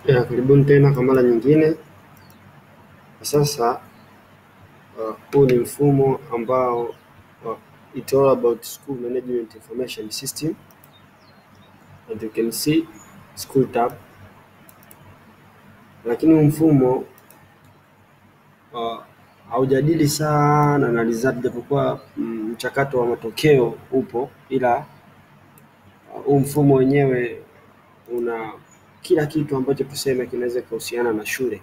Ya, karibuni tena kwa mara nyingine. Kwa sasa uh, huu ni mfumo ambao uh, it's all about school management information system and you can see school tab, lakini huu mfumo uh, haujadili sana na result, japokuwa mm, mchakato wa matokeo upo, ila uh, huu mfumo wenyewe una kila kitu ambacho tuseme kinaweza kuhusiana na shule.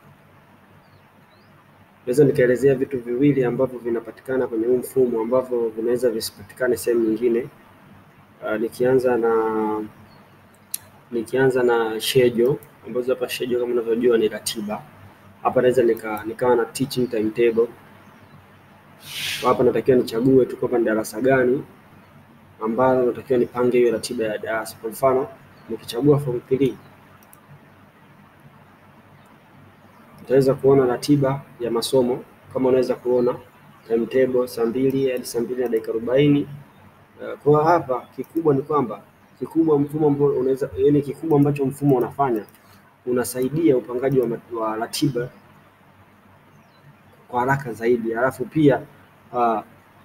Naweza nikaelezea vitu viwili ambavyo vinapatikana kwenye huu mfumo ambavyo vinaweza visipatikane sehemu nyingine. Uh, nikianza na nikianza na schedule ambazo hapa schedule kama unavyojua ni ratiba. Hapa naweza nika, nikawa na teaching timetable. Kwa hapa natakiwa nichague tu kwamba ni darasa gani ambalo natakiwa nipange hiyo ratiba ya darasa. Kwa mfano nikichagua form 3 utaweza kuona ratiba ya masomo kama unaweza kuona timetable saa mbili hadi saa mbili na dakika arobaini. Uh, Kwa hapa kikubwa ni kwamba kikubwa mfumo ambao unaweza yani, kikubwa ambacho mfumo unafanya unasaidia upangaji wa, mat- wa ratiba kwa haraka zaidi, alafu pia uh,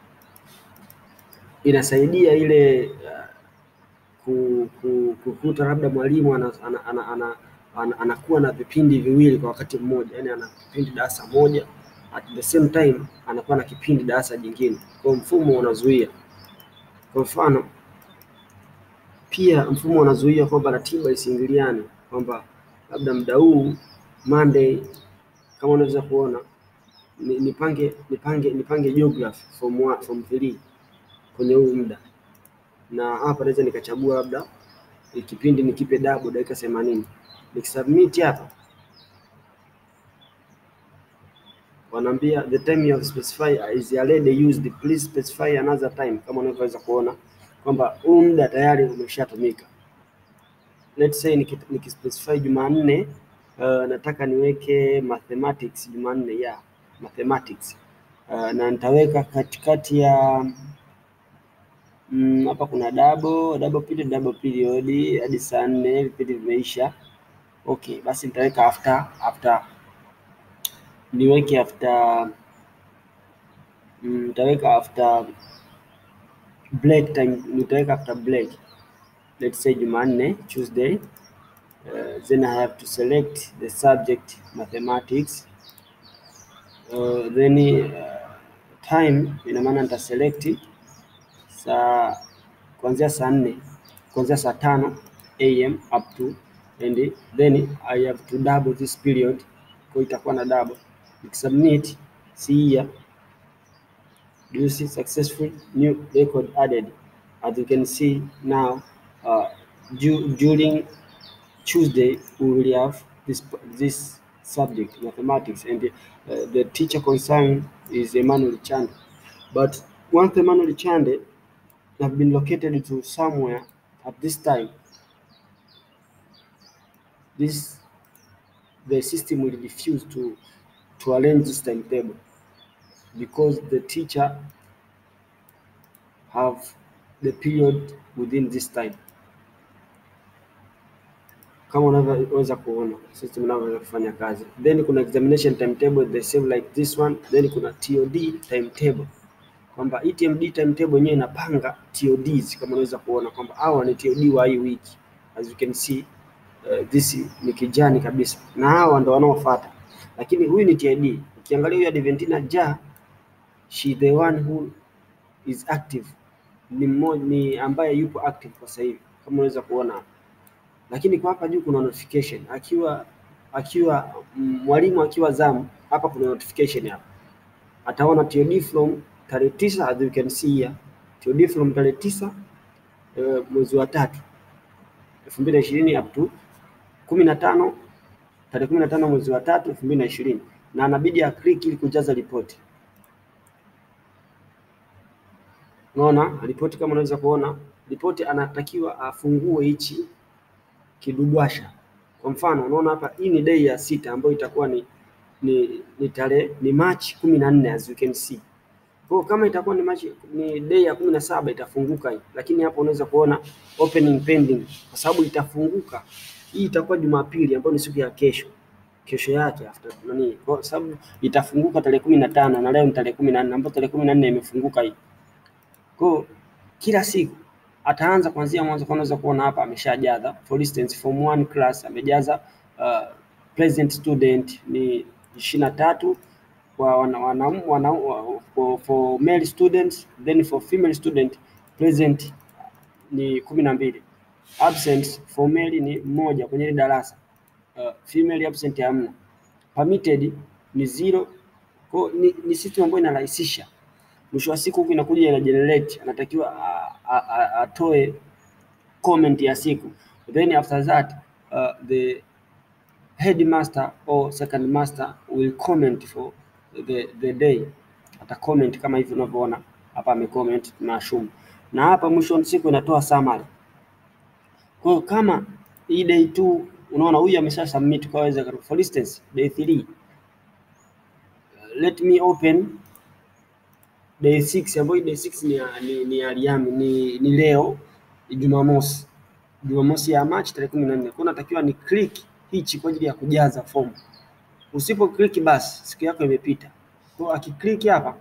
inasaidia ile uh, ku- ku- kukuta labda mwalimu ana, ana, ana, ana, ana, anakuwa na vipindi viwili kwa wakati mmoja, yani ana kipindi darasa moja at the same time anakuwa na kipindi darasa jingine. Kwa hiyo mfumo unazuia. Kwa mfano pia mfumo unazuia kwamba ratiba isiingiliane, kwamba labda muda huu Monday kama unaweza kuona ni- nipange nipange nipange geography form 1 form 3 kwenye huu muda, na hapa naweza nikachagua labda eh, kipindi nikipe double dakika 80 nikisubmit hapa wanaambia the time you have specified is already used please specify another time, kama unavyoweza kuona kwamba huu muda tayari umeshatumika. Let's say niki- nikispecify Jumanne uh, nataka niweke mathematics Jumanne ya yeah, mathematics uh, na nitaweka katikati ya mm, hapa kuna double double period double period hadi saa nne vipindi vimeisha. Okay, basi nitaweka after after niweke after mm, nitaweka after break time, nitaweka after break let's say Jumanne Tuesday uh, then I have to select the subject mathematics uh, then uh, time ina maana nita select saa kuanzia saa nne kuanzia saa tano am up to and then I have to double this period, kwa hiyo itakuwa na double. Nikisubmit see here do you see successful new record added as you can see now uh, du during Tuesday we will have this this subject mathematics and uh, the teacher concerned is Emmanuel Chande but once Emmanuel Chande have been located to somewhere at this time this the system will refuse to to arrange this timetable because the teacher have the period within this time kama unavyoweza kuona system inavyoweza kufanya kazi. Then kuna examination timetable the same like this one, then kuna TOD timetable kwamba hii TMD timetable yenyewe inapanga TODs kama unaweza kuona kwamba hawa ni TOD wa hii wiki as you can see uh, this ni kijani kabisa na hawa ndo wanaofuata, lakini huyu ni TID. Ukiangalia huyu Adventina Ja she the one who is active ni mmoja ni ambaye yupo active kwa sasa hivi kama unaweza kuona hapa lakini kwa hapa juu kuna notification akiwa akiwa mm, mwalimu akiwa zamu hapa kuna notification hapa ataona TOD from tarehe tisa as you can see here TOD from tarehe tisa eh, mwezi wa tatu elfu mbili na ishirini up to kumi na tano tarehe kumi na tano mwezi wa tatu elfu mbili na ishirini na anabidi aclick ili kujaza ripoti. Unaona ripoti kama unaweza kuona ripoti, anatakiwa afungue hichi kidubwasha. Kwa mfano unaona hapa, hii ni day ya sita ambayo itakuwa ni ni, ni tarehe ni Machi kumi na nne as you can see. Kwa hiyo kama itakuwa ni Machi ni day ya kumi na saba itafunguka hii, lakini hapo unaweza kuona opening pending kwa sababu itafunguka hii itakuwa Jumapili ambayo ni siku ya kesho kesho yake after nani, kwa sababu itafunguka tarehe kumi na tano na leo ni tarehe kumi na nne ambapo tarehe kumi na nne imefunguka hii. Kwa kila siku ataanza kuanzia mwanzo, kwa unaweza kuona hapa ameshajaza. For instance form 1 class amejaza uh, present student ni ishirini na tatu kwa wana, wana, wana, for, for male students then for female student present ni kumi na mbili absent for male ni mmoja kwenye hili darasa uh, female absent hamna permitted ni zero kwa ni, ni system ambayo inarahisisha mwisho wa siku huku inakuja ina generate anatakiwa atoe comment ya siku then after that uh, the headmaster or second master will comment for the, the day ata comment kama hivi unavyoona hapa amecomment tunashumu na hapa mwisho wa siku inatoa summary kwa hiyo kama hii day 2 unaona huyu amesha submit kwa waweza for instance day 3 let me open day 6 ambayo day 6 ni ya- ni ni ya Liami ni, ni leo Jumamosi Jumamosi ya Machi tarehe kumi na nne kwa natakiwa ni click hichi kwa ajili ya kujaza fomu. Usipo click basi siku yako imepita. Kwa hiyo akiclick hapa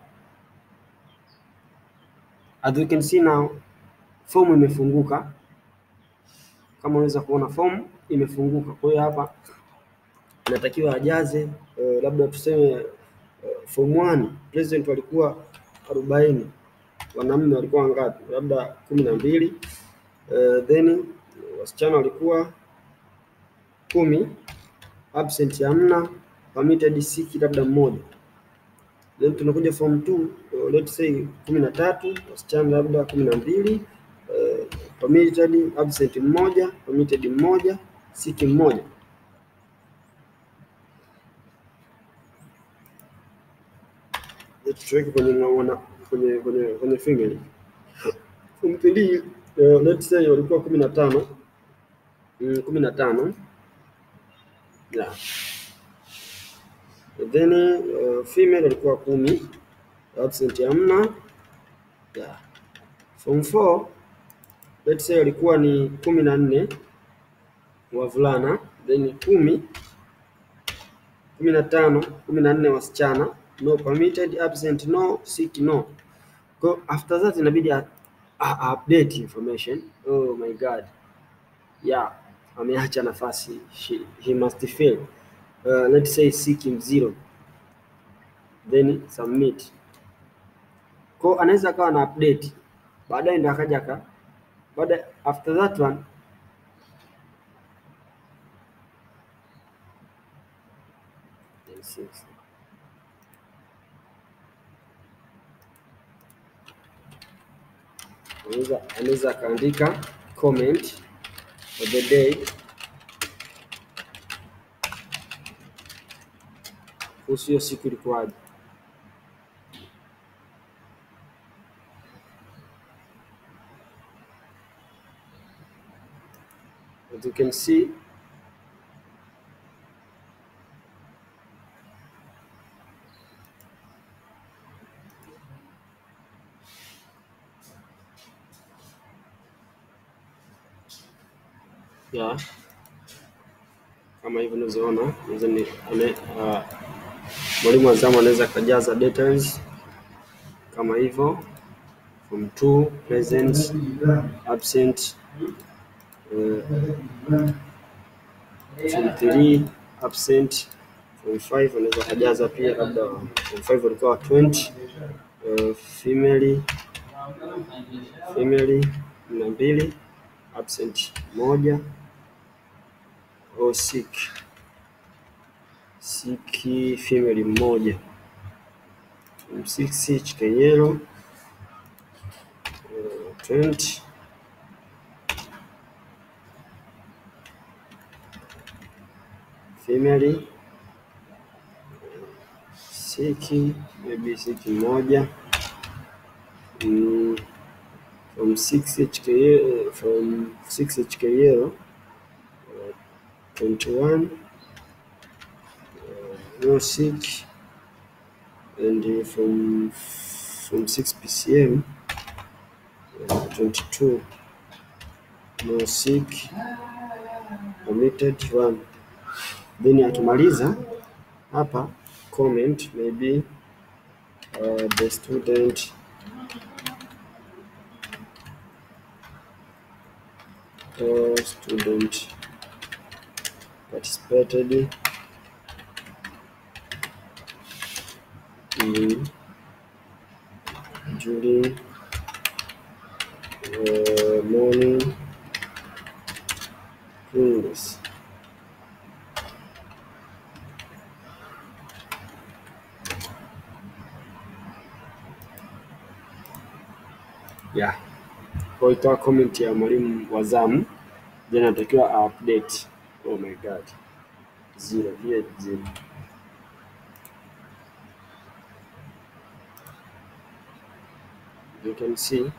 as you can see now fomu imefunguka kama unaweza kuona fomu imefunguka. Kwa hiyo hapa inatakiwa ajaze eh, labda tuseme eh, form 1 president walikuwa arobaini wanaume walikuwa wangapi? Labda kumi na mbili eh, then wasichana walikuwa kumi, absent hamna, permitted siki labda mmoja. Then tunakuja form 2 uh, let's say kumi na tatu, wasichana labda kumi na mbili uh, permitted absent mmoja, permitted mmoja, siki mmoja. Let's tuweke kwenye wana, kwenye kwenye kwenye family. Form 3 uh, let's say walikuwa kumi na tano mm, kumi na tano yeah. Then uh, female walikuwa kumi, absent hamna. Yeah. Form 4 let's say walikuwa ni kumi na nne wavulana, then kumi kumi na tano kumi na nne wasichana, no permitted, absent no, sick no. Kwa after that inabidi a, a, update information. Oh my god, yeah, ameacha nafasi, She, he must fill uh, let's say sick him zero then submit. Kwa anaweza akawa na update baadaye ndo akaja aka baada after that one then six. Anaweza anaweza akaandika comment for the day kuhusu hiyo siku ilikuwaje. As you can see yeah. Kama hivyo unavyoona, unaweza ni ane- ah, mwalimu wa zamu anaweza akajaza details kama hivyo from 2 present absent uh, from 3 absent from 5 anaweza akajaza pia labda from 5 walikuwa 20 uh, female female kumi na mbili absent moja au sick sick female mmoja from 6 chikeyero uh, 20 female siki maybe siki moja mm, from 6 HK uh, from 6 HK yellow uh, 21 uh, no sick and uh, from from 6 PCM uh, 22 no sick permitted one then akimaliza hapa comment maybe uh, the student uh, student participated in during uh, morning cleanliness yeah. Kwa hiyo ikawa comment ya mwalimu wa zamu, then anatakiwa update. Oh my god, zero here zero. You can see.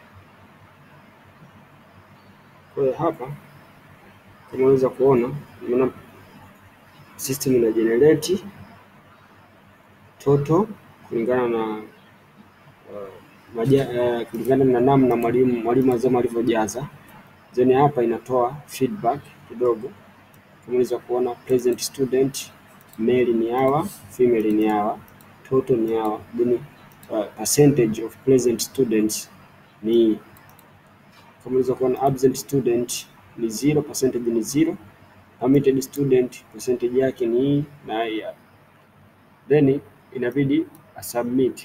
Kwa hiyo hapa kama unaweza kuona, unaona system ina generate total kulingana na uh, maja, uh, kulingana na namna mwalimu mwalimu wa zamu alivyojaza. Then hapa inatoa feedback kidogo, kama unaweza kuona present student male ni hawa, female ni hawa, total ni hawa, then uh, percentage of present students ni hii. Kama unaweza kuona absent student ni zero, percentage ni zero, permitted student percentage yake ni hii na hii hapa. Then inabidi asubmit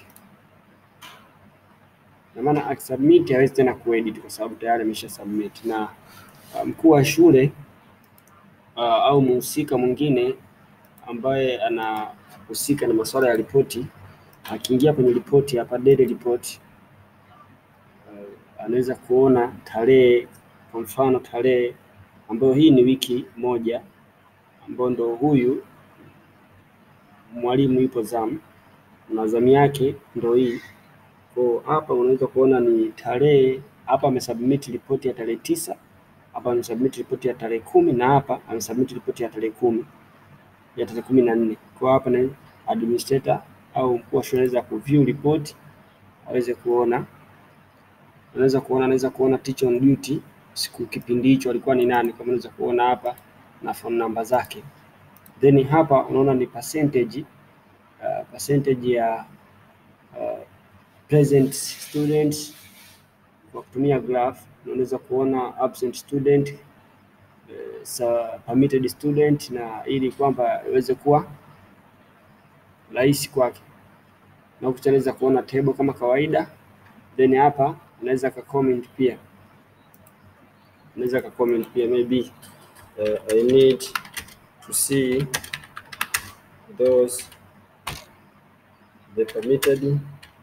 na maana akisubmit hawezi tena kuedit kwa sababu tayari amesha submit, na uh, mkuu wa shule uh, au mhusika mwingine ambaye anahusika na masuala ya ripoti akiingia kwenye ripoti hapa daily report uh, anaweza kuona tarehe, kwa mfano tarehe ambayo hii ni wiki moja, ambayo ndo huyu mwalimu yupo zamu na zamu yake ndo hii kwa hapa unaweza kuona ni tarehe hapa amesubmit ripoti ya tarehe tisa, hapa amesubmit ripoti ya tarehe kumi na hapa amesubmit ripoti ya tarehe kumi ya tarehe kumi na nne. Kwa hapa na administrator au mkuu wa shule anaweza kuview report aweze kuona, anaweza kuona anaweza kuona teacher on duty siku kipindi hicho alikuwa ni nani, kama unaweza kuona hapa na phone number zake. Then hapa unaona ni percentage uh, percentage ya uh, present students kwa kutumia graph unaweza kuona absent student uh, sa permitted student, na ili kwamba iweze kuwa rahisi kwake, na huku anaweza kuona table kama kawaida. Then hapa unaweza ka comment pia, unaweza ka comment pia maybe uh, I need to see those the permitted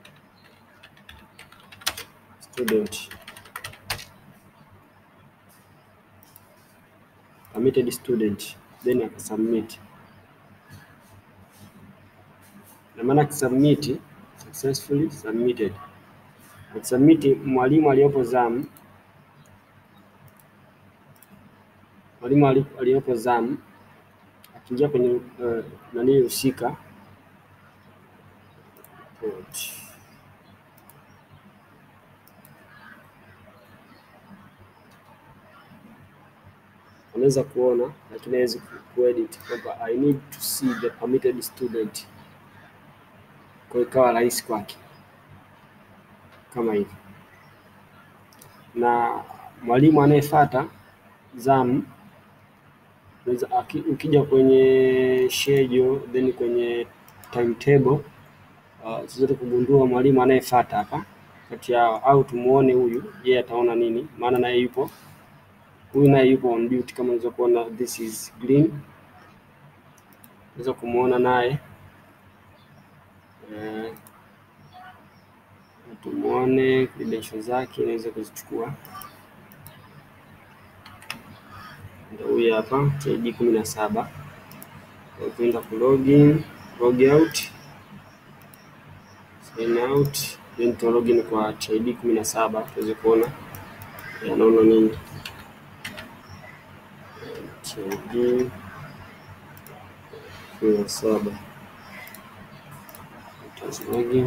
student permitted student then akasubmit, na maana akisubmit successfully submitted, akisubmit mwalimu aliyopo zamu, mwalimu aliyopo zamu akiingia kwenye uh, nani husika unaweza kuona lakini hawezi kuedit kwamba I need to see the permitted student, kwa hiyo ikawa rahisi kwake kama hivi. Na mwalimu anayefuata zamu unaweza ukija kwenye schedule then kwenye timetable uh, zote kugundua mwalimu anayefuata hapa kati yao, au tumuone huyu yeye ataona nini, maana naye yupo huyu naye yupo on duty kama unaweza kuona, this is green, unaweza kumuona naye eh, tumuone credentials zake, inaweza kuzichukua. Ndio huyu hapa TID kumi na saba. Ukienda ku login, log out, sign out, then tu login kwa TID kumi na saba tuweze kuona anaona nini TID kumi na saba login.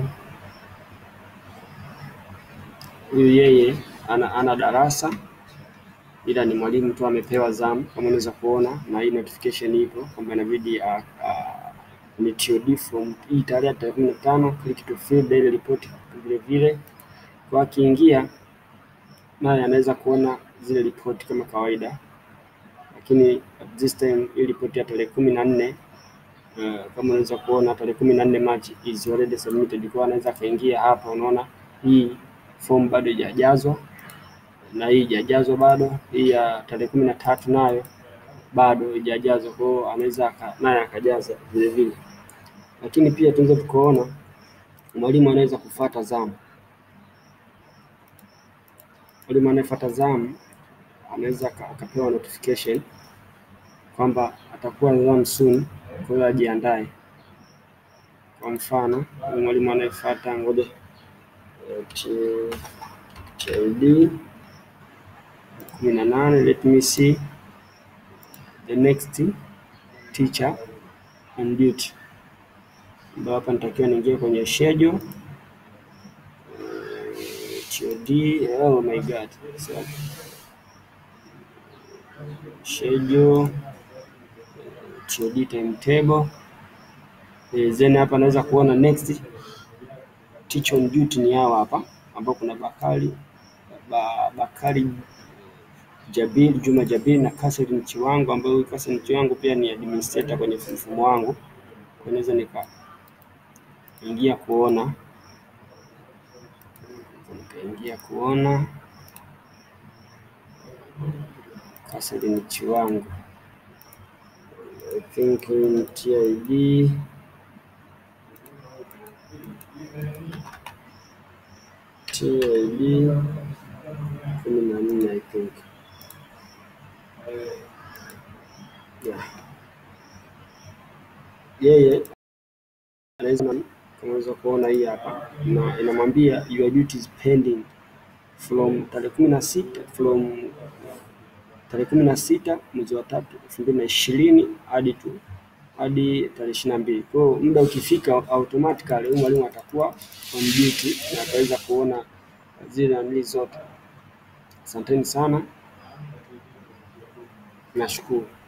Huyu yeye ana, ana darasa ila ni mwalimu tu amepewa zamu, kama unaweza kuona, na hii notification ipo kwamba inabidi uh, uh, ni TOD from hii tarehe tarehe kumi na tano click to fill daily report vile vile, kwa akiingia naye anaweza kuona zile ripoti kama kawaida, lakini at this time hii ripoti ya tarehe kumi na nne uh, kama unaweza kuona tarehe kumi na nne March is already submitted, kwa anaweza akaingia hapa, unaona hii form bado haijajazwa na hii haijajazwa bado, hii ya tarehe kumi na tatu nayo bado haijajazwa, kwa hiyo anaweza naye akajaza vile vile, lakini pia tunaweza tukaona mwalimu anaweza kufuata zamu. Mwalimu anayefuata zamu anaweza akapewa notification kwamba atakuwa zamu soon, kwa hiyo ajiandae. Kwa mfano mwalimu anayefuata ngoja TLD kumi na nane let me see the next teacher on duty, ambayo hapa nitakiwa niingie kwenye schedule TOD. Oh my god, so schedule TOD timetable then hapa naweza kuona next teacher on duty ni hawa hapa, ambao kuna Bakari ba, Bakari Jabir Juma Jabir na Catherine Chiwango, ambayo huyu Catherine Chiwango pia ni administrator kwenye mfumo wangu, kwa naweza nikaingia kuona nikaingia kuona Catherine Chiwango I think in TID TID kumi na nne I think yeah. Yeye anaweza kama unaweza kuona hii hapa na inamwambia your duty is pending from tarehe kumi na sita from tarehe kumi na sita mwezi wa tatu elfu mbili na ishirini hadi tu hadi tarehe ishirini na mbili. Kwa hiyo muda ukifika, automatically huyu mwalimu atakuwa on duty na ataweza kuona zile nani zote. Asanteni sana, nashukuru.